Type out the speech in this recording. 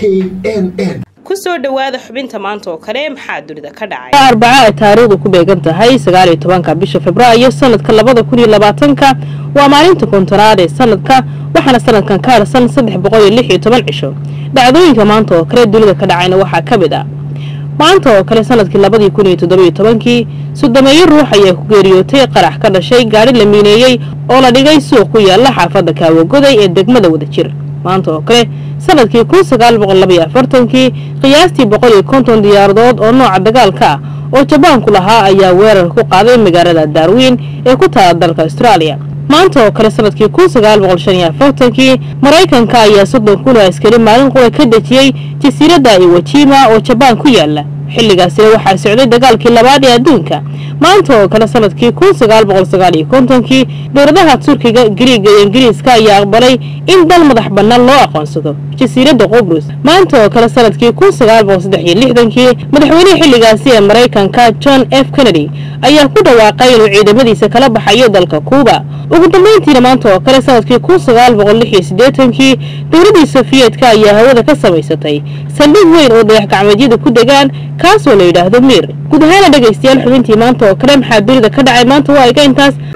n n kusoo dhowaada xubinta maanta oo kale maxaa dunida ka dhacay arbaca ay taariikhdu ku beegan tahay sagaaliyo tobanka bisha februaayo sanadka labada kun iyo labaatanka waa maalinta kontonaad ee sanadka waxaana sanadkan ka harsan saddex boqol iyo lix iyo toban cisho dhacdooyinka maanta oo kale dunida ka dhacayna waxaa ka mid ah maanta oo kale sanadkii labadii kun iyo toddobiyo tobankii sodomeeyo ruux ayaa ku geeriyootay qarax ka dhashay gaadhi la miineeyey oo la dhigay suuq ku yaala xaafadda kaawagoday ee degmada wadajir maanta oo kale sanadkii kun sagaal boqol labaiyo afartankii qiyaastii boqol iyo konton diyaaradood oo nooca dagaalka ah oo jabaanku lahaa ayaa weerar ku qaaday magaalada darwin ee ku taala dalka austraaliya maanta oo kale sanadkii kun sagaal boqol shan iyo afartankii maraykanka ayaa soddon kun oo askari maalin qura ka dejiyey jasiiradda iwajima oo jabaan ku yaala xilligaasina waxaa socday dagaalkii labaad ee adduunka maanta oo kale sanadkii kun sagaal boqol sagaal iyo kontonkii dowladaha turkiga giriiga iyo ingiriiska ayaa aqbalay in dal madax bannaan loo aqoonsado jasiiradda qubrus maanta oo kale sanadkii kun sagaal boqol saddex iyo lixdankii madaxweynihii xilligaasi ee maraykanka john f kennedy ayaa ku dhawaaqay inuu ciidamadiisa kala baxayo dalka kuuba ugu dambeyntiina maanta oo kale sanadkii kun sagaal boqol lix iyo siddeetankii dowladdii sofiyeetka ayaa hawada ka samaysatay saldhig weyn oo dayax gacmeedyada ku degaan kaasoo la yidhaahdo miir guud ahaana dhegaystayaal xubintii maanta oo kale maxaa dunida ka dhacay maanta waa iga intaas